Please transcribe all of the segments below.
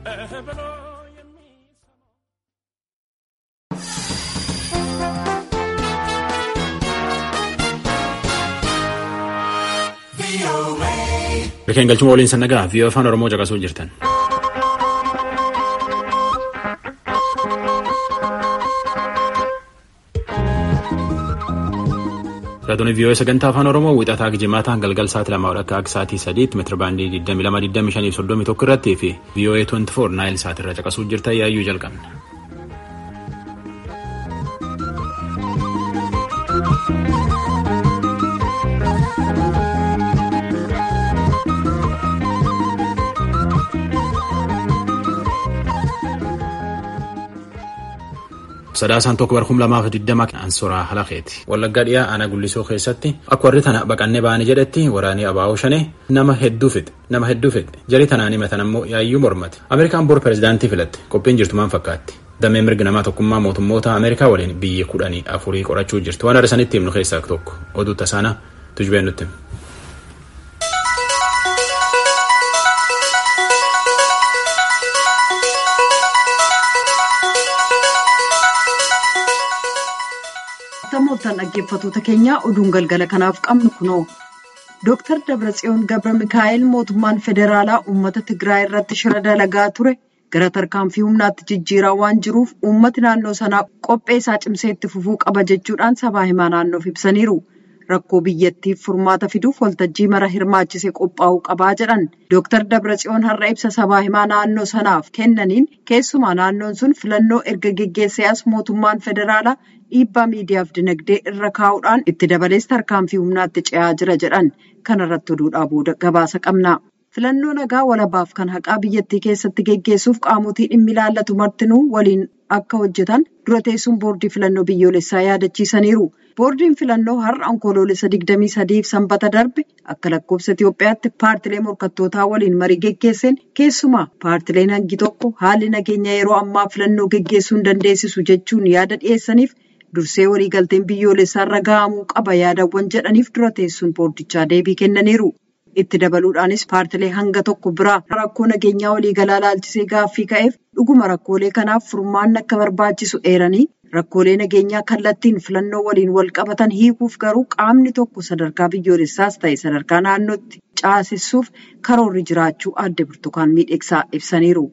Rikeen galchuma waliin sannagaa fi afaan Oromoo caqasuu jirtan. Raadiyoonis vii'oo sagantaa afaan Oromoo wixataa jimaataa galgal sa'aatii lama akka akka sa'aatii sadiitti meetira baandii 22,25 irratti fi vii'oo 24 naayil sa'aatirra caqasuu jirtan yaayyuu jalqabna. Sadaasaan tokko bara kuma lamaaf digdama ansoraa halaqeeti. Wallaggaa dhiyaa aanaa gullisoo keessatti akka warri tana baqannee baane jedhetti waraanii abaa'oo shanee nama hedduu fixe nama hedduu fixe jari tanaan himatan ammoo yaayyuu mormate. Ameerikaan bor pirezidaantii filatte qophiin jirtu maal fakkaatti. Damee mirgi namaa tokkummaa mootummoota Ameerikaa waliin biyya kudhanii afurii qorachuu jirti. Waan arsanitti himnu keessaa tokko oduu tasaana tujbeen nutti. Namoota dhaggeeffattoota keenyaa oduun galgala kanaaf qabnu kunoo Dooktar Dabratsiyoon Gabra Mikaa'el mootummaan federaalaa uummata Tigraay irratti shira dalagaa ture gara tarkaanfii humnaatti jijjiiraa waan jiruuf uummati naannoo sanaa qophee isaa cimsee itti fufuu qaba jechuudhaan sabaa himaa naannoof ibsaniiru. Rakkoo biyyattiif furmaata fiduuf waltajjii mara hirmaachisee qophaa'uu qabaa jedhan. Dooktar Dabratsiyoon har'a ibsa sabaa himaa naannoo sanaaf kennaniin keessumaa naannoon sun filannoo erga geggeessee as mootummaan federaalaa dhiibbaa miidiyaaf dinagdee irra kaa'uudhaan itti dabalees tarkaanfii humnaatti ce'aa jira jedhan. Kana irratti oduudhaa booda gabaasa qabna. Filannoo nagaa walabaaf kan haqaa biyyattii keessatti geggeessuuf qaamotii dhimmi ilaallatu martinuu waliin akka hojjetan dura teessuun boordii filannoo biyyoolessaa yaadachiisaniiru. Boordiin filannoo har'a onkoloolessa 23f sanbata darbe akka lakkoofsa Itoophiyaatti paartilee morkattootaa waliin marii geggeesseen keessumaa paartileen hangi tokko haalli nageenya yeroo ammaa filannoo geggeessuu hin dandeessisu jechuun yaada dhiyeessaniif dursee waliigalteen biyyoolessaa irra gahamuu qaba yaadawwan jedhaniif dura teessuun boordichaa deebii kennaniiru. Itti dabaluudhaanis paartilee hanga tokko biraa rakkoo nageenyaa waliigalaa laalchisee gaaffii ka'eef dhuguma rakkoolee kanaaf furmaanni akka barbaachisu eeranii rakkoolee nageenyaa kallattiin filannoo waliin wal qabatan hiikuuf garuu qaamni tokko sadarkaa biyyoolessaas ta'e sadarkaa naannootti caasisuuf karoorri jiraachuu adde burtukaan miidhagsaa ibsaniiru.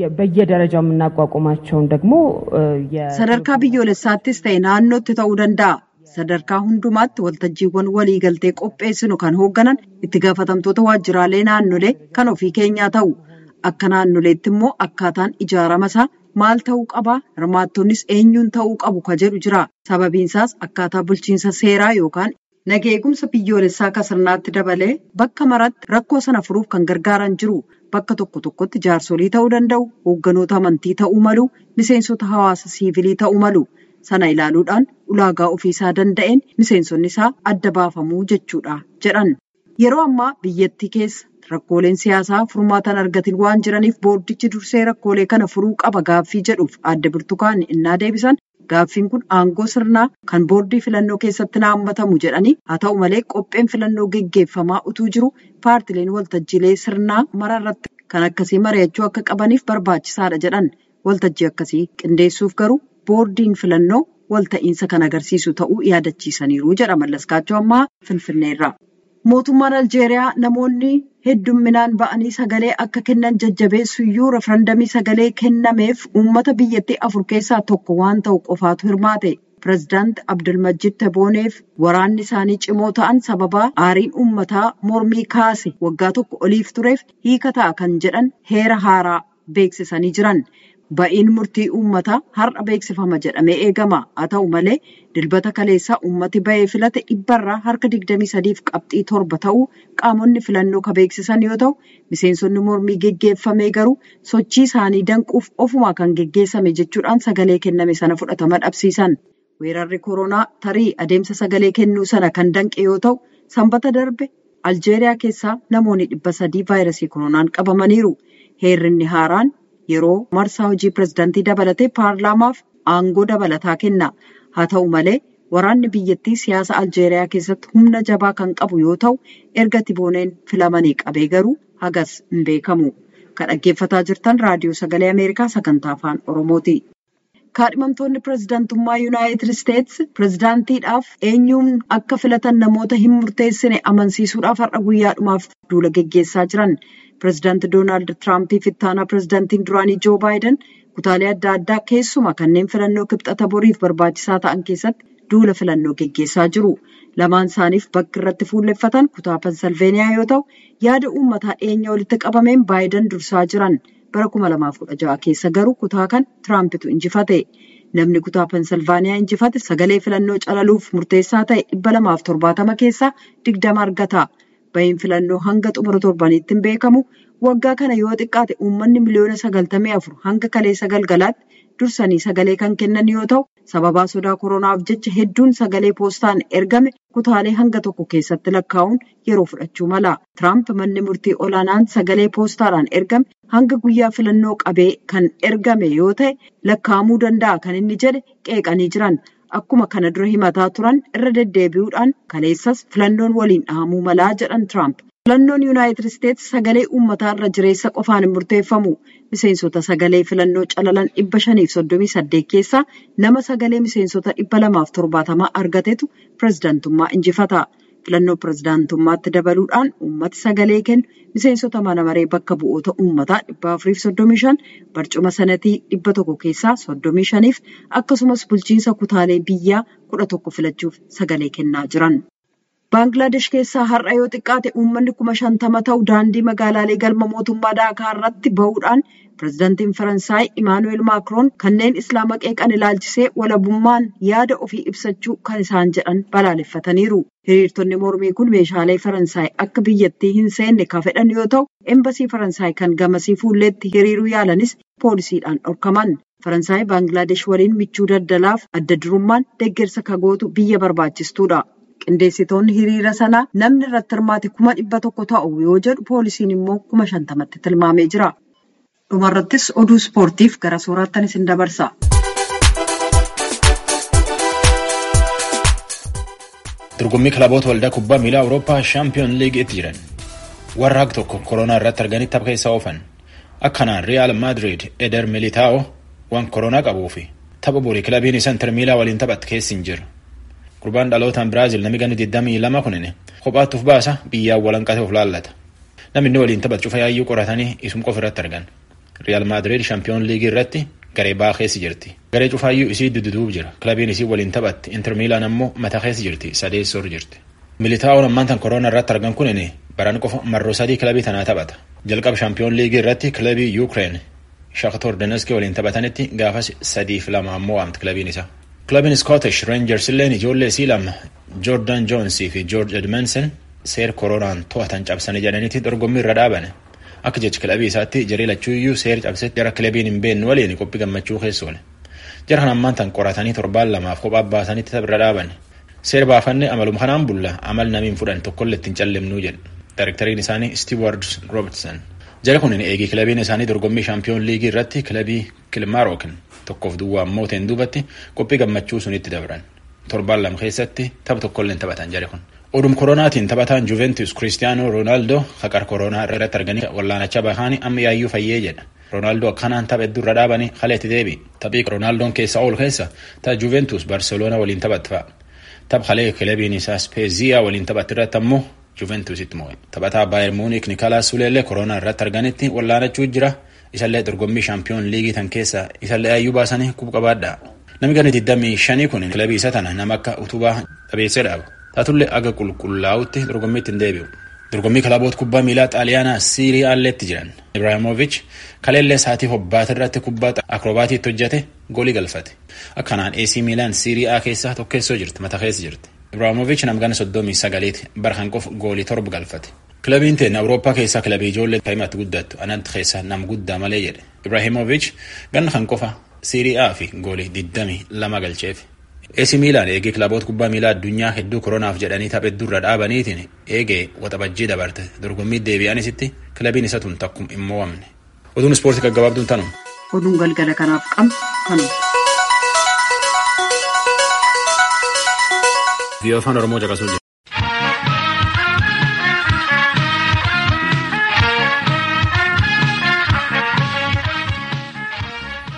በየደረጃው የምናቋቁማቸውን ደግሞ sadarkaa biyyoolessaattis ta'e naannootti ta'uu danda'a. sadarkaa hundumaatti waltajjiiwwan waliigaltee qopheessinu kan hoogganan itti gaafatamtoota waajjiraalee naannolee kan ofii keenyaa ta'u akka naannoleetti immoo akkaataan ijaarama isaa maal ta'uu qabaa hirmaattonnis eenyuun ta'uu qabu ka jedhu jira sababiinsaas akkaataa bulchiinsa seeraa yookaan naga eegumsa biyyoolessaa akka sirnaatti dabalee bakka maratti rakkoo sana furuuf kan gargaaran jiru bakka tokko tokkotti jaarsolii ta'uu danda'u hoogganoota amantii ta'uu malu miseensota hawaasa siivilii ta'uu malu. sana ilaaluudhaan ulaagaa ofiisaa danda'een miseensonni isaa adda baafamuu jechuudha jedhan yeroo ammaa biyyattii keessa rakkooleen siyaasaa furmaatan argatin waan jiraniif boordichi dursee rakkoolee kana furuu qaba gaaffii jedhuuf adda burtukaan innaa deebisan gaaffiin kun aangoo sirnaa kan boordii filannoo keessatti naammatamu jedhanii haa ta'u malee qopheen filannoo geggeeffamaa utuu jiru paartileen waltajjiilee sirnaa mararratti kan akkasii mari'achuu akka qabaniif barbaachisaadha jedhan waltajjii akkasii qindeessuuf garuu. boordiin filannoo walta'iinsa kan agarsiisu ta'uu yaadachiisaniiru jedha mallaskaachoo ammaa finfinneerra. Mootummaan Aljeeriyaa namoonni heddumminaan ba'anii sagalee akka kennan jajjabeessuyyuu referandamii sagalee kennameef uummata biyyattii afur keessaa tokko waan ta'u qofaatu hirmaate. Pireezidaanti Abdulmajid Tebooneef waraanni isaanii cimoo ta'an sababaa aariin uummataa mormii kaase waggaa tokko oliif tureef hiika ta'a kan jedhan heera haaraa beeksisanii jiran. Ba'iin murtii uummataa har'a beeksifama jedhamee eegama. Haa ta'u malee dilbata kaleessaa uummati ba'ee filate dhibbarraa harka 23 fi qabxii torba ta'uu qaamonni filannoo ka beeksisan yoo ta'u, miseensonni mormii geggeeffame garuu sochii isaanii danquuf ofumaa kan geggeessame jechuudhaan sagalee kenname sana fudhatama dhabsiisan. Weerarri koronaa tarii adeemsa sagalee kennuu sana kan danqe yoo ta'u, sanbata darbe Aljeeriyaa keessaa namoonni dhibba sadii vaayirasii koronaan qabamaniiru. Heerrinni haaraan. Yeroo marsaa hojii pireezidaantii dabalatee paarlaamaaf aangoo dabalataa kenna. Haa ta'u malee waraanni biyyattii siyaasa Aljeeriyaa keessatti humna jabaa kan qabu yoo ta'u erga Tibooneen filamanii qabee garuu hagas hin beekamu. Kan dhaggeeffataa jirtan raadiyoo sagalee Ameerikaa sagantaa afaan Oromooti. Kaadhimamtoonni pirezidaantummaa Yuunaayitid Isteetsi pirezidaantiidhaaf eenyuun akka filatan namoota hin murteessine amansiisuudhaaf har'a guyyaadhumaaf duula geggeessaa jiran. Pirezidaanti Doonaald Tiraampiif ittaanaa pirezidaantiin duraanii Joo Baayiden kutaalee adda addaa keessumaa kanneen filannoo kibxata boriif barbaachisaa ta'an keessatti duula filannoo geggeessaa jiru. Lamaan isaaniif bakki irratti fuulleffatan kutaa Pensilveeniyaa yoo ta'u, yaada uummataa dhiyeenya walitti qabameen Baayiden dursaa jiran. Bara 2016 keessa garuu kutaa kan Tiraampitu injifate. Namni kutaa Pensilvaaniyaa injifate sagalee filannoo calaluuf murteessaa ta'e 270 keessaa 20 argata. Bahiin filannoo hanga xumura torbaniitti hin beekamu. Waggaa kana yoo xiqqaate uummanni miliyoona 94 hanga kaleessa galgalaatti dursanii sagalee kan kennan yoo ta'u, sababaa sodaa koronaaf jecha hedduun sagalee poostaan ergame kutaalee hanga tokko keessatti lakkaa'uun yeroo fudhachuu mala. Tiraamp manni murtii olaanaan sagalee poostaadhaan ergame hanga guyyaa filannoo qabee kan ergame yoo ta'e lakkaa'amuu danda'a kan inni jedhe qeeqanii jiran. Akkuma kana dura himataa turan irra deddeebi'uudhaan kaleessas filannoon waliin dhahamuu malaa jedhan Tiraamp. Filannoon Yuunaayitid Isteetsi sagalee uummataa irra jireessa qofaan hin murteeffamu. Miseensota sagalee filannoo calalan dhibba shaniif soddomii saddeet keessaa nama sagalee miseensota dhibba lamaaf torbaatamaa argatetu pirezidaantummaa injifata. Filannoo pirezidaantummaatti dabaluudhaan uummati sagalee kennu miseensota mana maree bakka bu'oota uummataa dhibba afuriif soddomii shan barcuma sanatii dhibba tokko keessaa soddomii shaniif akkasumas bulchiinsa kutaalee biyyaa kudha tokko filachuuf sagalee kennaa jiran. Baangilaadesh keessaa har'a yoo xiqqaate uummanni kuma shantama ta'u daandii magaalaalee galma mootummaa Daakaa irratti bahuudhaan pirezidaantiin Faransaay Imaanuweel Maakiroon kanneen islaama qeeqan ilaalchisee walabummaan yaada ofii ibsachuu kan isaan jedhan balaaleffataniiru. Hiriirtonni mormii kun meeshaalee Faransaay akka biyyattii hin seenne kan fedhan yoo ta'u, embasii Faransaay kan gamasii fuulleetti hiriiruu yaalanis poolisiidhaan dhorkaman. Faransaay Baangilaadesh waliin michuu daldalaaf adda durummaan deeggarsa kagootu biyya barbaachistuudha. Qindeessitoonni hiriira sanaa namni irratti hirmaate kuma dhibba tokko ta'u yoo jedhu poolisiin immoo kuma shantamatti tilmaamee jira. Dhumarrattis oduu ispoortiif gara sooraattan isin dabarsa. Dorgommii kilaboota waldaa kubbaa miilaa Awurooppaa shaampiyoon liigiitti jiran warra haq tokko koronaa irratti arganii tapha keessa oofan. Akkanaan Riyaal Maadiriid Eder Militaa'oo waan koronaa qabuu fi tapha borii kilabiin isaa Inter Miilaa waliin taphatte keessi hin jiru. Gurbaan dhalootaan Biraazil namni ganni 22 kunin kophaatti uf baasa biyyaan walanqate of laallata. Namni inni waliin taphatu cufa yaayyuu qoratanii isum qofa irratti argan. Riyaal Maadiriid shaampiyoon liigii irratti garee baa keessa jirti. Garee cufaayyuu isii dududuub jira. Kilabiin isii waliin taphatti Inter Miilaan ammoo mataa keessa jirti. Sadeessoo jirti. Militaa'oon ammaan tan koronaa irratti argan kunin baran qofa marroo sadii kilabii tanaa taphata. Jalqaba shaampiyoon liigii irratti kilabii Yuukireen Shakhtar Donetsk waliin taphatanitti gaafas sadiif lama ammoo waamti kilabiin isaa. Kilabiin Scottish Rangers illeen ijoollee isii lama Jordan Joonsii fi George Edmondson seer koronaan to'atan cabsanii jedhaniiti dorgommii irra dhaaban. Akka jecha kilabii isaatti jaree lachuuyyuu seer cabsetti jara kilabiin hin beekne waliin qophii gammachuu keessa oole. Jara kan ammaan tan qoratanii torbaan lamaaf kophaa baasanitti tapha dhaaban. Seer baafanne amaluma kanaan bulla amal namiin fudhan tokkollee ittiin callimnuu jedhe. Daayirektariin isaanii Stewart Robertson. Jara kun eegii kilabiin isaanii dorgommii shaampiyoon liigii irratti kilabii Kilmarookin tokkoof duwwaa mooteen duubatti qophii gammachuu sunitti dabran. Torbaan lama keessatti tapha tokkollee taphatan jare kun. Odum koronaatiin taphataan Juventus Cristiano Ronaldo haqar koronaa irratti arganii wallaanachaa bahanii amma yaayyuu fayyee jedha. Ronaldo akkanaan tapha hedduu irra dhaabanii haleetti deebi. Taphii Ronaldoon keessa oolu keessa ta'a Juventus Barcelona waliin taphatte fa'a. Tapha halee kilabiin isaa Spezia waliin taphatte irratti ammoo Juventusitti moo'e. Taphataa Baayer Muunik Nikolaas Suleellee koronaa irratti arganitti wallaanachuu jira. Isallee dorgommii shaampiyoon liigii tan keessa isallee ayyuu baasanii quba qabaadha. Namni ganni 25 kun kilabii isa tana nama akka utubaa dhabeessee dhaaba. Taatullee aga qulqullaa'utti dorgommiitti hin deebi'u. Dorgommii kilaboota kubbaa miilaa xaaliyaanaa Siirii Aalleetti jiran. Ibraahimovic kaleellee saatii hobbaata irratti kubbaa akrobaatiitti hojjete goolii galfate. Akkanaan AC Miilaan Siirii A keessaa tokkeessoo jirti mata keessa jirti. Ibraahimovic namgana soddomii sagaleeti bara kan qofa goolii torba galfate. Kilabiin teenya Awurooppaa keessaa kilabii ijoollee taa'imatti guddattu anatti keessa nam guddaa malee jedhe. Ibraahimovic ganna kan qofa Siirii A fi goolii 22 galcheef. AC Miilaan eegee kilaboota kubbaa miilaa addunyaa hedduu koronaaf jedhanii tapha hedduu irra dhaabaniitiin eegee waxabajjii dabarte dorgommii deebi'anisitti kilabiin isa tun takkum hin mo'amne. Oduun ispoortii gaggabaabduun tanuma. Oduun galgala kanaaf qabnu kanuma. Biyya afaan Oromoo caqasuu jira.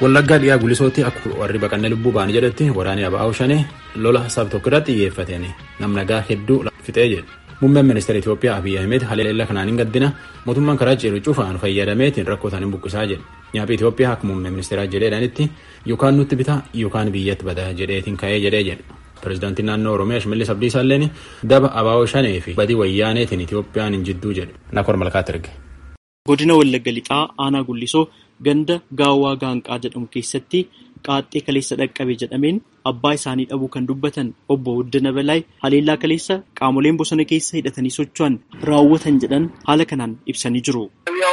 Wallaggaa dhiyaa gulisootti akka warri baqannee lubbuu ba'an jedhetti waraanni ABO shanee lola saba tokko irratti xiyyeeffateen nam nagaa hedduu fixee jedhe. Muummeen ministeera Itoophiyaa Abiyyi Ahmed haleellaa kanaan hin gaddina mootummaan karaa ceeru cufaan fayyadameetiin rakkoo isaanii buqqisaa jedhe. Nyaaphi Itoophiyaa akka muummee ministeeraa jedheedhanitti yookaan nutti bitaa yookaan biyyatti badaa jedheetiin ka'ee jedhee jedhe. Pireezidaantiin naannoo Oromiyaa Shimallis Abdiisaa illeen daba ABO shanee fi badii wayyaaneetiin Itoophiyaan hin jidduu jedhe. Nakor Malkaatti erge. Godina Wallagga Lixaa Aanaa Gullisoo ganda Gaawwaa Gaanqaa jedhamu keessatti qaaxxee kaleessa dhaqqabe jedhameen abbaa isaanii dhabuu kan dubbatan obbo Wuddina Balaay haleellaa kaleessa qaamoleen bosona keessa hidhatanii socho'an raawwatan jedhan haala kanaan ibsanii jiru.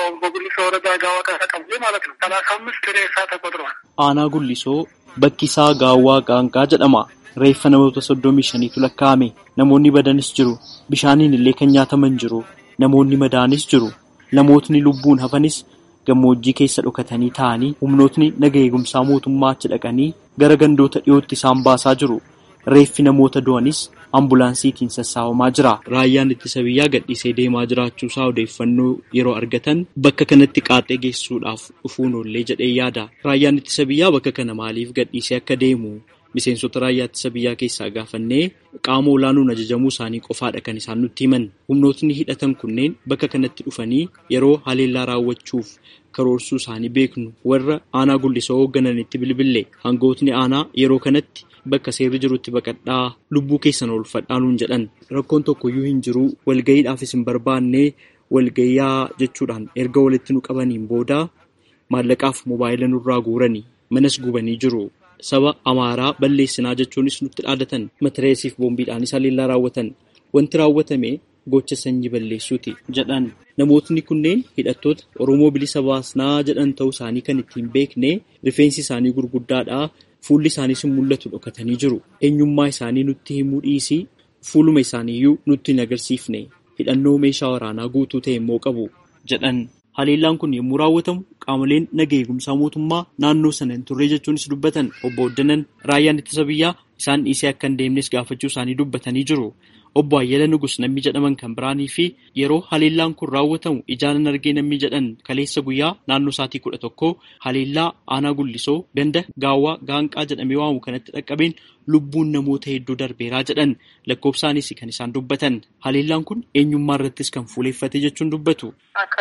Aanaa Gullisoo bakki isaa Gaawwaa Gaanqaa jedhama. Reeffa namoota soddomii shaniitu lakkaa'ame. Namoonni badanis jiru. Bishaaniin illee kan nyaataman jiru. Namoonni madaanis jiru. Namootni lubbuun hafanis gammoojjii keessa dhokatanii taa'anii humnootni naga eegumsaa mootummaa achi dhaqanii gara gandoota dhiyootti isaan baasaa jiru. Reeffi namoota du'anis ambulaansiitiin sassaabamaa jira. Raayyaan ittisa biyyaa gadhiisee deemaa jiraachuusaa odeeffannoo yeroo argatan bakka kanatti qaaxxee geessuudhaaf dhufuun oollee jedhee yaada. Raayyaan ittisa biyyaa bakka kana maaliif gadhiisee akka deemu miseensota raayyaa ittisa biyyaa keessaa gaafannee qaama olaanuun ajajamuu isaanii qofaadha kan isaan nutti himan. Humnootni hidhatan kunneen bakka kanatti dhufanii yeroo haleellaa raawwachuuf karoorsuu isaanii beeknu warra aanaa gullisoo hooggananitti bilbille hangootni aanaa yeroo kanatti bakka seerri jirutti baqadhaa lubbuu keessan oolfadhaa nuun jedhan rakkoon tokkoyyuu hin jiru walgayiidhaafis hin barbaanne walgayyaa jechuudhaan erga walitti nu qabaniin booda maallaqaaf mobaayila nurraa guuranii manas gubanii jiru. Saba Amaaraa balleessinaa jechuunis nutti dhaadatan matireesiif boombiidhaanis haleellaa raawwatan wanti raawwatame gocha sanyii balleessuuti jedhan namootni kunneen hidhattoota Oromoo bilisa baasnaa jedhan ta'uu isaanii kan ittiin beekne rifeensi isaanii gurguddaadha fuulli isaaniis hin mul'atu dhokatanii jiru eenyummaa isaanii nutti himuu dhiisii fuuluma isaaniiyyuu nutti hin agarsiifne hidhannoo meeshaa waraanaa guutuu ta'e immoo qabu jedhan. Haleellaan kun yommuu raawwatamu qaamoleen naga eegumsaa mootummaa naannoo sana hin turre jechuunis dubbatan obbo Oddanan raayyaan ittisa biyyaa isaan dhiisee akka hin deemnes gaafachuu isaanii dubbatanii jiru. Obbo Ayyala Nugus namni jedhaman kan biraanii fi yeroo haleellaan kun raawwatamu ijaanan argee namni jedhan kaleessa guyyaa naannoo sa'aatii kudha tokko haleellaa aanaa gullisoo ganda gaawwaa gaanqaa jedhamee waamu kanatti dhaqqabeen lubbuun namoota hedduu darbeeraa jedhan lakkoofsaanis kan isaan dubbatan haleellaan kun eenyummaa irrattis kan fuuleeffate jechuun dubbatu.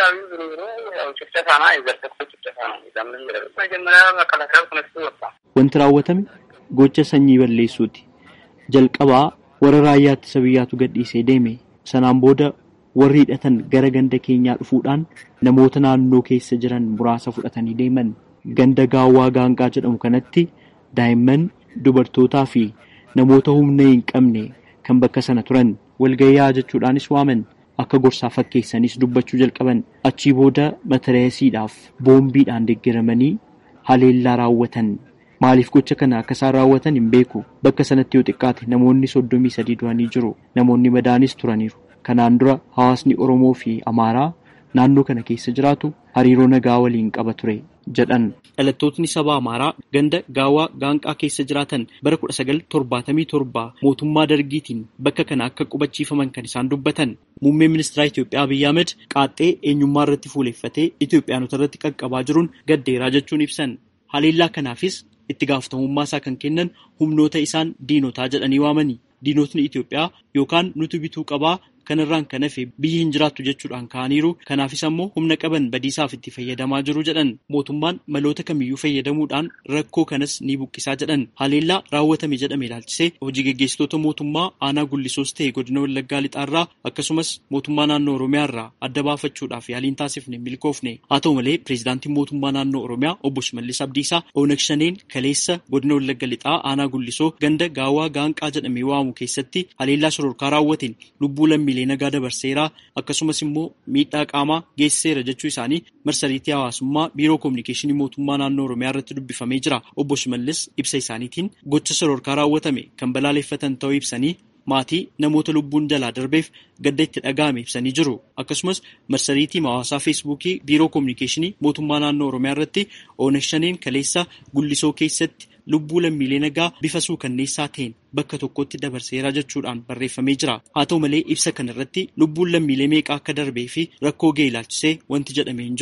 Wanti raawwatame gocha sanyii balleessuuti. Jalqabaa warra raayyaa ittisa biyyaatu gadhiisee deeme. Sanaan booda warri hidhatan gara ganda keenyaa dhufuudhaan namoota naannoo keessa jiran muraasa fudhatanii deeman. Ganda gaawwaa gaanqaa jedhamu kanatti daa'imman, dubartootaa fi namoota humna hin qabne kan bakka sana turan walgayyaa jechuudhaanis waaman. Akka gorsaa fakkeessanis dubbachuu jalqaban achii booda matareesiidhaaf boombiidhaan deeggaramanii haleellaa raawwatan. Maaliif gocha kana akka isaan raawwatan hin beeku. Bakka sanatti yoo xiqqaate namoonni soddomii sadii du'anii jiru. Namoonni madaanis turaniiru. Kanaan dura hawaasni Oromoo fi Amaaraa naannoo kana keessa jiraatu hariiroo nagaa waliin qaba ture jedhan. Dhalattootni saba Amaaraa ganda gaawwaa gaanqaa keessa jiraatan bara kudha sagal torbaatamii torba mootummaa dargiitiin bakka kana akka qubachiifaman kan isaan dubbatan. Muummeen ministeera Itoophiyaa Abiyyi Ahmed qaaxxee eenyummaa irratti fuuleffatee Itoophiyaanota irratti qaqqabaa jiruun gaddeeraa jechuun ibsan. Haleellaa kanaafis itti gaafatamummaa isaa kan kennan humnoota isaan diinotaa jedhanii waamani. Diinotni Itoophiyaa yookaan nuti bituu qabaa kanarraan kan hafe biyyi hin jiraattu jechuudhaan ka'aniiru. Kanaafis ammoo humna qaban badiisaaf itti fayyadamaa jiru jedhan. Mootummaan maloota kamiyyuu fayyadamuudhaan rakkoo kanas ni buqqisaa jedhan. Haleellaa raawwatame jedhame ilaalchisee hojii gaggeessitoota mootummaa aanaa gullisoos ta'e godina Wallaggaa lixaarraa akkasumas mootummaa naannoo Oromiyaarraa adda baafachuudhaaf yaaliin taasifne milkoofne. Haa ta'u malee pireezidaantiin mootummaa naannoo Oromiyaa obbo Shimallis Abdiisaa Oonag Shaneen kaleessa godina Wallagga lixaa aanaa gullisoo ganda gaawwaa gaanqaa jedhamee waamu keessatti haleellaa sororkaa raawwateen lubbuu lammiilee nagaa dabarseera akkasumas immoo miidhaa qaamaa geessiseera jechuu isaanii marsariitii hawaasummaa biiroo koominikeeshinii mootummaa naannoo oromiyaa irratti dubbifamee jira obbo Shimallis ibsa isaaniitiin gocha sororkaa raawwatame kan balaaleffatan ta'uu ibsanii maatii namoota lubbuun jalaa darbeef gadda itti dhaga'ame ibsanii jiru akkasumas marsariitii hawaasaa feesbuukii biiroo koominikeeshinii mootummaa naannoo oromiyaa irratti oonag shaneen kaleessa gullisoo keessatti lubbuu lammiilee nagaa bifa suukanneessaa ta'een bakka tokkotti dabarseera jechuudhaan barreeffamee jira. Haa ta'u malee ibsa kana irratti lubbuun lammiilee meeqaa akka darbee fi rakkoo ga'e ilaalchisee wanti jedhamee hin jiru.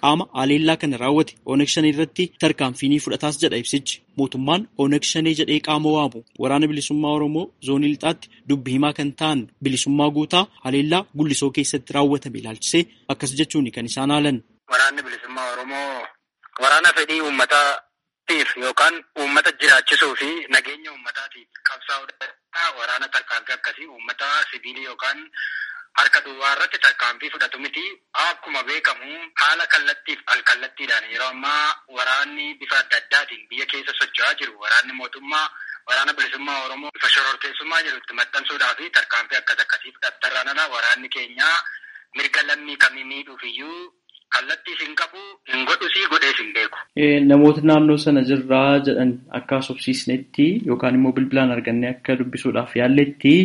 qaama haleellaa kana raawwate Ooneg Shanee irratti tarkaanfii ni fudhataas jedha ibsichi. Mootummaan Ooneg Shanee jedhee qaama waamu waraana bilisummaa Oromoo zoonii lixaatti dubbi himaa kan ta'an bilisummaa guutaa haleellaa gullisoo keessatti raawwatame ilaalchisee akkas jechuun kan isaan haalan. Waraanni bilisummaa Oromoo waraana fedhii uummataatiif yookaan uummata jiraachisuu fi nageenya uummataatiif qabsaa'udha. Waraana tarkaanfii akkasii uummata sibiilii yookaan harka duwwaa irratti tarkaanfii fudhatu miti. Akkuma beekamu haala kallattiif alkallattiidhaan yeroo ammaa waraanni bifa adda addaatiin biyya keessa socho'aa jiru. Waraanni mootummaa waraana bilisummaa Oromoo bifa shororkeessummaa jiru itti maxxansuudhaa fi tarkaanfii akkas akkasii fudhattarraan ala waraanni keenya mirga lammii kamii miidhuuf iyyuu kallattii hin qabu hin godhusii godhees hin beeku. Namoota naannoo sana jirraa jedhan akka sobsiisnetti yookaan immoo bilbilaan argannee akka dubbisuudhaaf yaalletti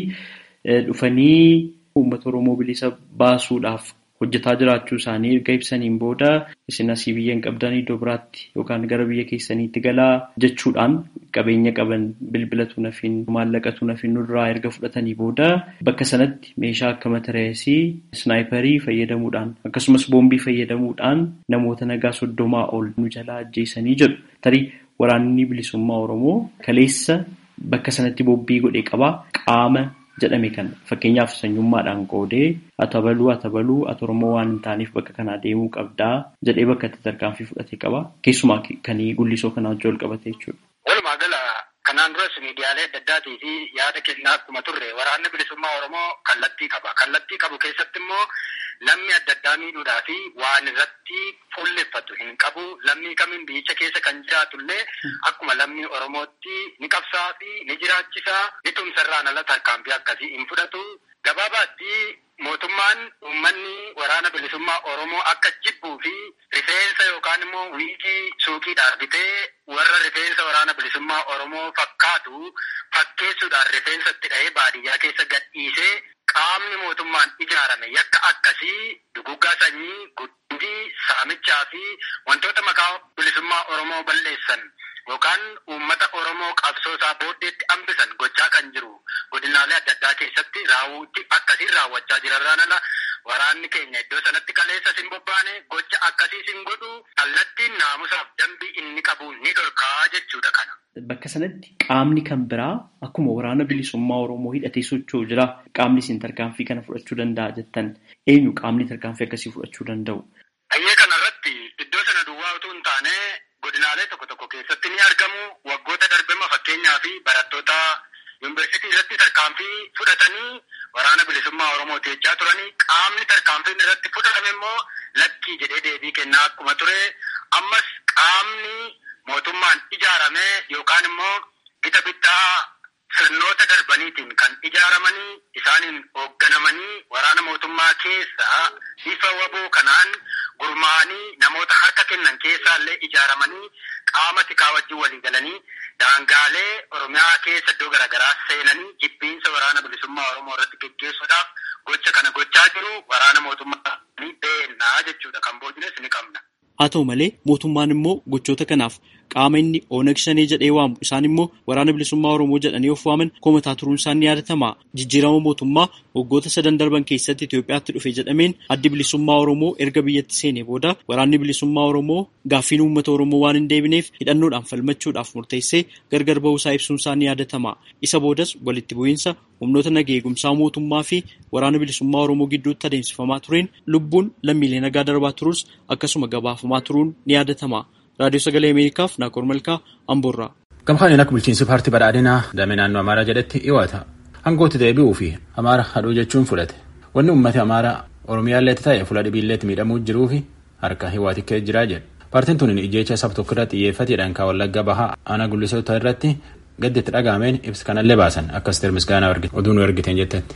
dhufanii uummata Oromoo bilisa baasuudhaaf hojjetaa jiraachuu isaanii erga ibsaniin booda isin asii biyya hin qabdan iddoo biraatti yookaan gara biyya keessaniitti galaa jechuudhaan qabeenya qaban bilbilatu nafiin maallaqatu nafiin nurraa erga fudhatanii booda bakka sanatti meeshaa akka matareesii snaayiparii fayyadamuudhaan akkasumas boombii fayyadamuudhaan namoota nagaa soddomaa ol nu jalaa ajjeesanii jedhu tarii waraanni bilisummaa Oromoo kaleessa bakka sanatti boombii godhee qabaa qaama jedhame kan fakkeenyaaf sanyummaadhaan qoodee atabaluu atabaluu ati oromoo waan hin taaneef bakka kanaa deemuu qabdaa jedhee bakka itti tarkaanfii fudhatee qaba keessumaa kan gullisoo kanaa wajjin wal qabate jechuudha. Walumaa gala kanaan duras miidiyaalee adda addaatii fi yaada kennaa akkuma turre waraanni bilisummaa oromoo kallattii qaba kallattii qabu keessatti immoo lammii adda addaa miidhuudhaa fi waan irratti fuulleffatu hin qabu lammii kamiin biyyicha keessa kan jiraatullee akkuma lammii oromootti ni qabsaa fi ni jiraachisaa ni tumsarraan ala tarkaanfii akkasii hin fudhatu gabaabaatti mootummaan uummanni waraana bilisummaa oromoo akka jibbuu fi rifeensa yookaan immoo wiigii suuqiidhaan bitee warra rifeensa waraana bilisummaa oromoo fakkaatu fakkeessuudhaan rifeensa itti dhahee baadiyyaa keessa gadhiisee qaamni mootummaan ijaarame yakka akkasii duguggaa sanyii guddii saamichaa fi wantoota maqaa bilisummaa oromoo balleessan yookaan uummata oromoo qabsoosaa booddeetti hambisan gochaa kan jiru godinaalee adda addaa keessatti raawwuutti akkasiin raawwachaa jirarraan ala waraanni keenya iddoo sanatti kaleessa sin bobbaane gocha akkasii sin godhu kallattiin naamusaaf dambii inni qabu ni dhorkaa jechuudha kana. Bakka sanatti qaamni kan biraa akkuma waraana bilisummaa Oromoo hidhatee socho'u jira. Qaamni isin tarkaanfii kana fudhachuu danda'a jettan eenyu qaamni tarkaanfii akkasii fudhachuu danda'u? Ayyee kanarratti iddoo sana duwwaa utuu hin taane godinaalee tokko tokko keessatti ni argamu. Waggoota darbema fakkeenyaa fi barattoota yuunivarsiitii irratti tarkaanfii fudhatanii waraana bilisummaa Oromoo teechaa turanii qaamni tarkaanfiin irratti fudhatame immoo lakkii jedhee deebii kennaa akkuma ture. Ammas qaamni mootummaan ijaarame yookaan immoo gita bittaa sirnoota darbaniitiin kan ijaaramanii isaaniin hoogganamanii waraana mootummaa keessaa bifa waboo kanaan gurmaa'anii namoota harka kennan keessaallee ijaaramanii qaama tikaa wajjin walii galanii daangaalee oromiyaa keessa iddoo garaagaraa seenanii jibbiinsa waraana bilisummaa oromoo irratti geggeessuudhaaf gocha kana gochaa jiru waraana mootummaa ni beennaa jechuudha kan boodines ni qabna. Haa ta'u malee mootummaan immoo gochoota kanaaf qaama inni Ooneg Shanee jedhee waamu isaan immoo waraana bilisummaa Oromoo jedhanii of waaman komataa turuun isaan ni yaadatama. Jijjiirama mootummaa waggoota sadan darban keessatti Itoophiyaatti dhufe jedhameen addi bilisummaa Oromoo erga biyyatti seenee booda waraanni bilisummaa Oromoo gaaffiin uummata Oromoo waan hin deebineef hidhannoodhaan falmachuudhaaf murteessee gargar ba'uusaa ibsuun isaa ni yaadatama. Isa boodas walitti bu'iinsa humnoota nagaa eegumsaa mootummaa fi waraana bilisummaa Oromoo gidduutti adeemsifamaa tureen lubbuun lammiilee nagaa darbaa turus akkasuma gabaafamaa turuun ni yaadatama. Raadiyoo Sagalee Ameerikaaf Naakoor Malkaa Amboorraa. Gamkaan akka bulchiinsi paartii badhaadhinaa damee naannoo Amaaraa jedhetti dhiyoota. Aangootti deebi'uu fi Amaara hadhuu jechuun fudhate. Wanni uummati Amaaraa Oromiyaalleetti ta'e fuula dhibiilleetti miidhamuu jiruu fi harka hiwaati ka'ee jiraa jedhe. Paartiin tun ijjeecha saba tokko irratti xiyyeeffateedhaan kan wallagga bahaa aanaa gullisoota irratti gaddi itti dhagaameen ibsa kanallee baasan akkas tir misgaanaa oduu nu ergiteen jettetti.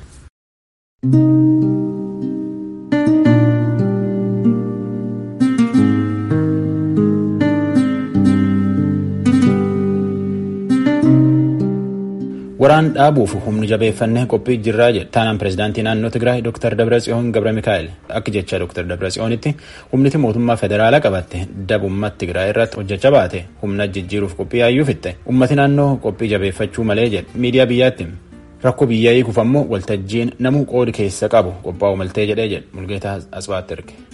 waraan dhaabuuf humni jabeeffannee qophii jirraa jedhe taanaan pirezidaantii naannoo tigraay dr dabratsiyoon gabra mikaa'el akka jecha dr dabratsiyoonitti humniti mootummaa federaalaa qabatte dabummaa tigraay irratti hojjechaa baate humna jijjiiruuf qophii yaayyuu fitte ummati naannoo qophii jabeeffachuu malee jedhe miidiyaa biyyaatti rakkoo biyyaa hiikuuf ammoo waltajjiin namuu qoodi keessa qabu qophaa'u maltee jedhee jedhe mulgeetaa asbaatti erge.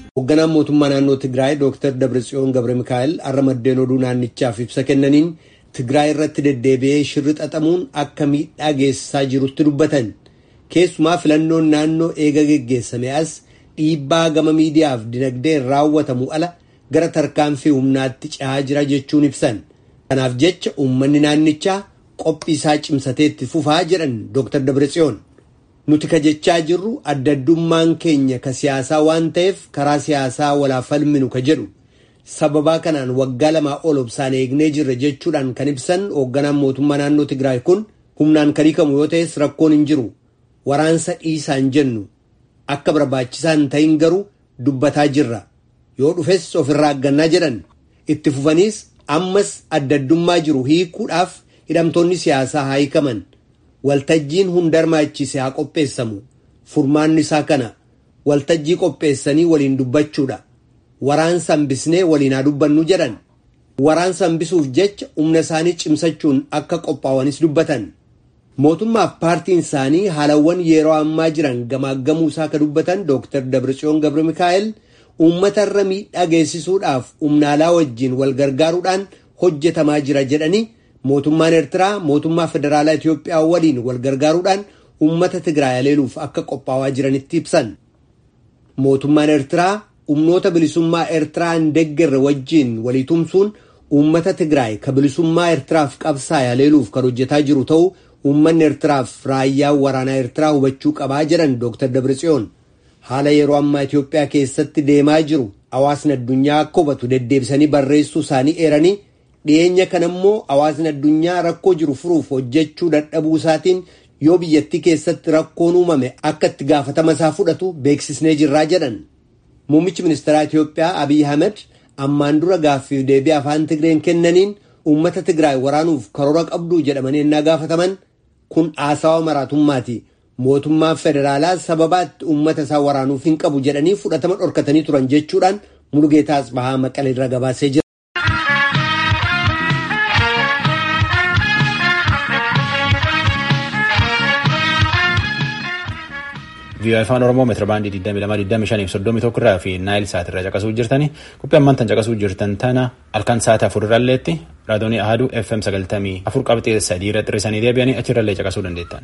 Hoogganaan mootummaa naannoo Tigraay Dr. Dabratsiyoon Gabre Mikaa'el har'a maddeen oduu naannichaaf ibsa kennaniin Tigraay irratti deddeebi'ee shirri xaxamuun akka miidhaa geessisaa jirutti dubbatan. Keessumaa filannoon naannoo eega geggeessame as dhiibbaa gama miidiyaaf dinagdeen raawwatamu ala gara tarkaanfii humnaatti cehaa jira jechuun ibsan. Kanaaf jecha uummanni naannichaa qophii isaa cimsatee itti fufaa jedhan Dr. Dabratsiyoon. Nuti ka jechaa jirru adda addummaan keenya ka siyaasaa waan ta'eef karaa siyaasaa walaa falminu ka jedhu. Sababaa kanaan waggaa lamaa ol obsaan eegnee jirra jechuudhaan kan ibsan hoogganaan mootummaa naannoo Tigraay kun humnaan kan hiikamu yoo ta'es rakkoon hin jiru. Waraansa dhiisaan jennu. Akka barbaachisaa hin ta'in garuu dubbataa jirra. Yoo dhufes ofirraa aggannaa jedhan. Itti fufaniis ammas adda addummaa jiru hiikuudhaaf hidhamtoonni siyaasaa haa hiikaman. Waltajjiin hunda hirmaachise haa qopheessamu. Furmaanni isaa kana. Waltajjii qopheessanii waliin dubbachuudha. Waraansa hambisnee waliin haa dubbannu jedhan. Waraansa hambisuuf jecha humna isaanii cimsachuun akka qophaa'anis dubbatan. Mootummaaf paartiin isaanii haalawwan yeroo ammaa jiran gamaaggamuu isaa ka dubbatan Dr. Dabratsiyoon Gabre Mikaa'el uummata irra miidhaa geessisuudhaaf humnaalaa wajjin wal gargaaruudhaan hojjetamaa jira jedhanii mootummaan Eertiraa mootummaa federaalaa Itoophiyaa waliin wal gargaaruudhaan uummata Tigraay aleeluuf akka qophaa'aa jiranitti ibsan. Mootummaan Eertiraa humnoota bilisummaa Eertiraa hin deeggarre wajjin walii tumsuun uummata Tigraay ka bilisummaa Eertiraaf qabsaa'e aleeluuf kan hojjetaa jiru ta'uu uummanni Eertiraaf raayyaa waraanaa Eertiraa hubachuu qabaa jedhan Dr. Dabratsiyoon. Haala yeroo ammaa Itoophiyaa keessatti deemaa jiru hawaasni addunyaa akka hubatu deddeebisanii barreessuu isaanii eeranii dhiyeenya kana immoo hawaasni addunyaa rakkoo jiru furuuf hojjechuu dadhabuu isaatiin yoo biyyattii keessatti rakkoon uumame akka itti gaafatama isaa fudhatu beeksisnee jirraa jedhan. Muummichi ministeeraa Itoophiyaa Abiy Ahmed ammaan dura gaaffiif deebii afaan Tigreen kennaniin uummata Tigraay waraanuuf karoora qabdu jedhamanii ennaa gaafataman kun haasawa maraatummaati. Mootummaan federaalaa sababaatti uummata isaa waraanuuf hin qabu jedhanii fudhatama dhorkatanii turan jechuudhaan Mulugeetaas Bahaa Maqalee irra gabaasee jira. vii'oo afaan oromoo meetira baandii 2225 irraa fi naayil saat irraa caqasuu jirtani qophii ammaan tan caqasuu jirtan tana halkan sa'aatii afur irralleetti raadoonii ahaduu fm 94 qabxee sadii irratti hir'isanii deebi'anii achirrallee caqasuu dandeettan.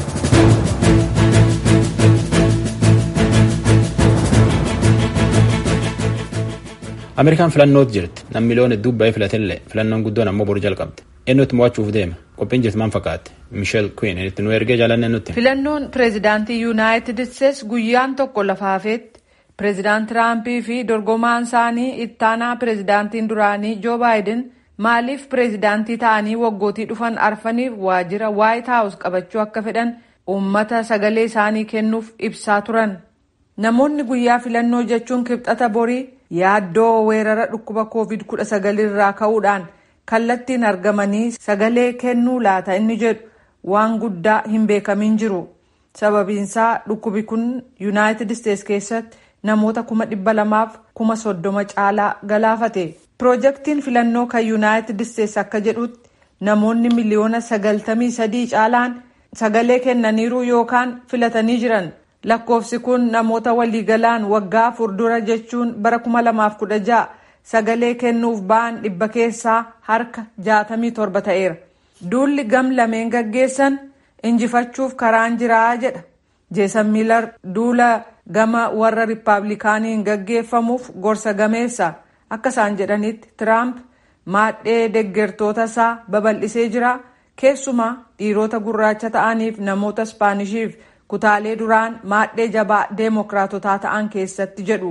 ameerikaan filannootti jirti namni miliyoon hedduu baay'ee filatillee filannoon guddoon ammoo boru jalqabde eenyutti mo'achuuf deema qophiin jirti maal fakkaate miisheel kuin itti nu ergee jaalanne nutti. filannoon pireezidaantii yuunaayitid isteets guyyaan tokko lafaafeetti pireezidaant tiraampii fi dorgomaan isaanii ittaanaa pireezidaantiin duraanii joo baayiden maaliif pireezidaantii ta'anii waggootii dhufan arfaniif waajjira waayit haawus qabachuu akka fedhan uummata sagalee isaanii kennuuf ibsaa turan namoonni guyyaa filannoo jechuun kibxata borii. yaaddoo weerara dhukkuba covid 19 irraa ka'uudhaan kallattiin argamanii sagalee kennuu laata inni jedhu waan guddaa hin beekamin jiru sababiinsaa dhukkubi kun yuunaayitid isteets keessatti namoota kuma dhibba lamaaf kuma soddoma caalaa galaafate piroojeektiin filannoo kan yuunaayitid isteets akka jedhutti namoonni miliyoona sagaltamii sadii caalaan sagalee kennaniiru yookaan filatanii jiran. lakkoofsi kun namoota waliigalaan waggaa afur dura jechuun bara 2016 sagalee kennuuf ba'an dhibba keessaa harka 67 ta'eera. duulli gam lameen gaggeessan injifachuuf karaan jiraa jedha jeesan miilar duula gama warra riippaabilikaaniin gaggeeffamuuf gorsa gameessa akka isaan jedhanitti tiraamp maadhee deggertoota isaa babal'isee jira keessumaa dhiirota gurraacha ta'aniif namoota ispaanishiif. kutaalee duraan maadhee jabaa deemokiraatotaa ta'an keessatti jedhu.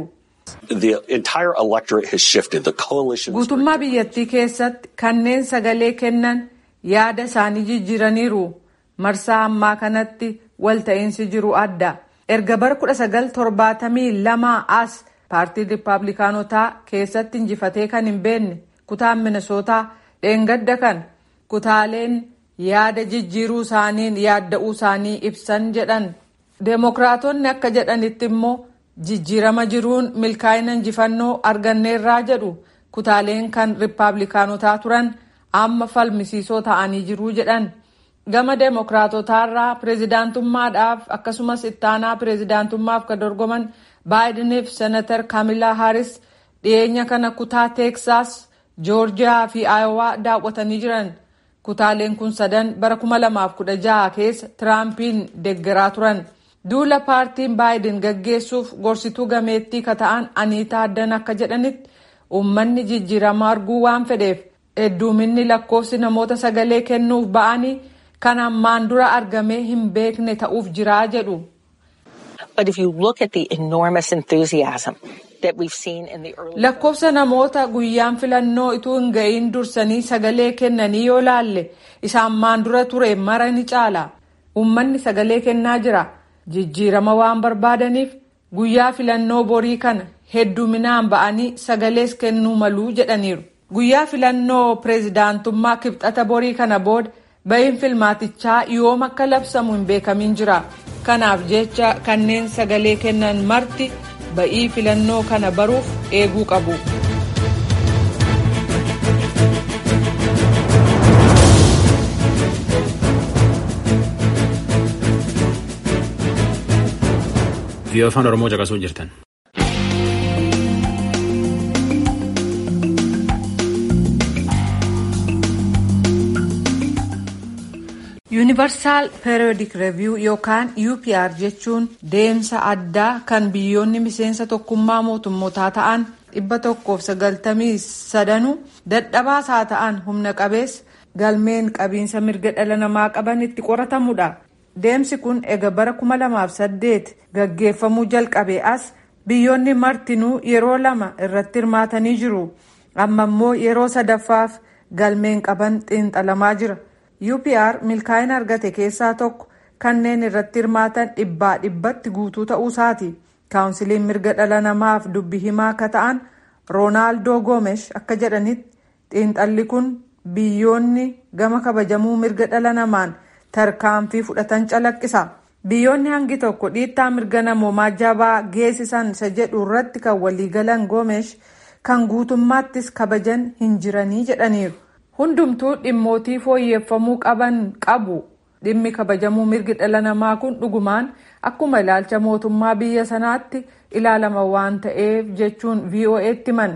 guutummaa biyyattii keessatti kanneen sagalee kennan yaada isaanii jijjiiraniiru marsaa ammaa kanatti walta'iinsi jiru adda erga bara 1972 as paartiin riippaabilikaanotaa keessatti injifatee kan hin beekne kutaan minisootaa dheengadda kan kutaaleen. yaada jijjiiruu isaaniin yaadda'uu isaanii ibsan jedhan deemokiraatonni akka jedhanitti immoo jijjiirama jiruun milkaa'ina injifannoo arganneerraa jedhu kutaaleen kan riippaabilikaanotaa turan amma falmisiisoo ta'anii jiruu jedhan gama deemokiraatotaarraa pireezidaantummaadhaaf akkasumas ittaanaa pireezidaantummaaf kan dorgoman baayidiniif senatar kaamilaa haaris dhiyeenya kana kutaa teeksaas joorjiyaa fi aayowaa daawwatanii jiran kutaaleen kun sadan bara 2016 keessa tiraampiin deeggaraa turan duula paartiin baayidin gaggeessuuf gorsituu gameettii ka ta'an aniitaa addan akka jedhanitti uummanni jijjiirama arguu waan fedheef hedduuminni lakkoofsi namoota sagalee kennuuf ba'anii kan ammaan dura argamee hin beekne ta'uuf jiraa jedhu. lakkoofsa namoota guyyaan filannoo ituu hin ga'iin dursanii sagalee kennanii yoo laalle isa ammaan dura ture mara ni caala uummanni sagalee kennaa jira jijjiirama waan barbaadaniif guyyaa filannoo borii kana hedduminaan ba'anii sagalees kennuu maluu jedhaniiru guyyaa filannoo pireezidaantummaa kibxata borii kana booda ba'iin filmaatichaa yoom akka labsamu hin beekamin jira kanaaf jecha kanneen sagalee kennan marti ba'ii filannoo kana baruuf eeguu qabu. Viiyoo afaan Oromoo caqasuu jirtan. yuunivarsaal periyodik reeviyuu yookaan upr jechuun deemsa addaa kan biyyoonni miseensa tokkummaa mootummootaa ta'an dhibba tokkoof sagaltamii sadanuu dadhabaas haa ta'an humna qabeessa galmeen qabiinsa mirga dhala namaa qaban itti qoratamudha. deemsi kun ega bara 2008 gaggeeffamuu jalqabe as biyyoonni martinuu yeroo lama irratti hirmaatanii jiru amma immoo yeroo sadaffaaf galmeen qaban xiinxalamaa jira. upr milkaa'ina argate keessaa tokko kanneen irratti hirmaatan dhibbaa dhibbatti guutuu ta'uusaati kaawunsiliin mirga dhala namaaf dubbi himaa akka ta'an roonaaldoo goomesh akka jedhanitti xiinxalli kun biyyoonni gama kabajamuu mirga dhala namaan tarkaanfii fudhatan calaqqisa biyyoonni hangi tokko dhiittaa mirga namoomaa jabaa geessisan isa jedhu irratti kan waliigalan goomesh kan guutummaattis kabajan hin jiranii jedhaniiru. hundumtuu dhimmootii fooyyeffamuu qaban qabu dhimmi kabajamuu mirgi dhala namaa kun dhugumaan akkuma ilaalcha mootummaa biyya sanaatti ilaalama waan ta'eef jechuun vo'eetti himan.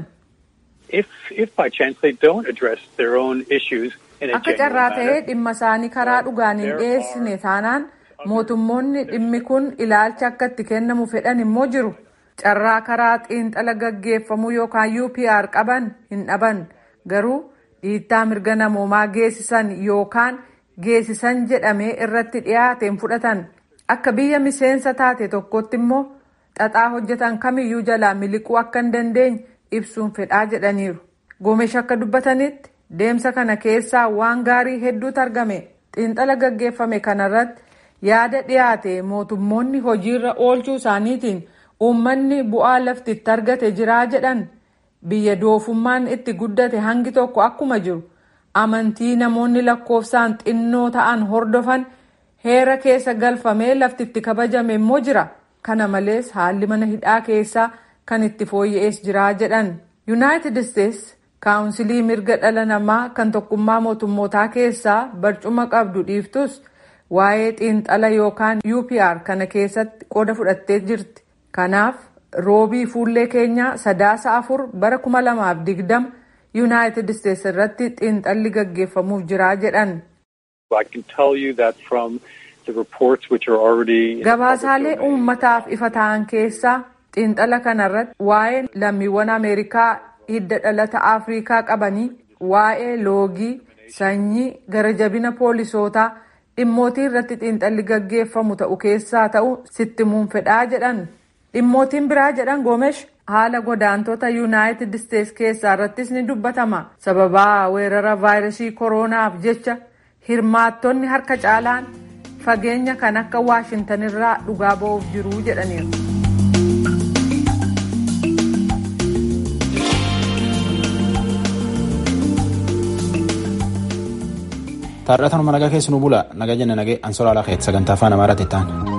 akka carraa ta'ee dhimma isaanii karaa dhugaan hin dhiyeessine taanaan mootummoonni dhimmi kun ilaalcha akka itti kennamu fedhan immoo jiru carraa karaa xiinxala gaggeeffamuu yookaan upr qaban hin dhaban garuu. dhiittaa mirga namoomaa geessisan yookaan geessisan jedhamee irratti dhiyaateen fudhatan akka biyya miseensa taate tokkotti immoo xaxaa hojjetan kamiyyuu jalaa miliquu akka hin dandeenye ibsuun fedhaa jedhaniiru goomesh akka dubbatanitti deemsa kana keessaa waan gaarii hedduutu argame xiinxala gaggeeffame kanarratti yaada dhiyaate mootummoonni hojiirra oolchuu isaaniitiin uummanni bu'aa laftitti argate jiraa jedhan. biyya doofummaan itti guddate hangi tokko akkuma jiru amantii namoonni lakkoofsaan xinnoo ta'an hordofan heera keessa galfamee laftitti kabajame immoo jira kana malees haalli mana hidhaa keessaa kan itti fooyya'ees jiraa jedhan yuunaayitid isteets kaawunsilii mirga dhala namaa kan tokkummaa mootummootaa keessaa barcuma qabdu dhiiftus waa'ee xiinxala yookaan upr kana keessatti qooda fudhattee jirti kanaaf. roobii fuullee keenyaa sadaasa afur bara kuma lamaaf digdama yuunaayitid isteets irratti xiinxalli gaggeeffamuuf jiraa jedhan. gabaasaalee uummataaf ifa ta'an keessaa xiinxala kanarratti waa'ee lammiiwwan ameerikaa hidda dhalata afriikaa qabanii waa'ee loogii sanyii gara jabina poolisootaa dhimmootii irratti xiinxalli gaggeeffamu ta'u keessaa ta'u sittimuun fedhaa jedhan. dhimmootiin biraa jedhan goomesh haala godaantota yuunaayitid isteets keessaa irrattis ni dubbatama sababaa weerara vaayirasii koroonaaf jecha hirmaattonni harka caalaan fageenya kan akka waashintan irraa dhugaa ba'uuf jiruu jedhaniiru. Taarrataan nagaa keessanuu bula nagaa jenna nagee ansoraa laafeet sagantaa afaan amaaraatti ta'an.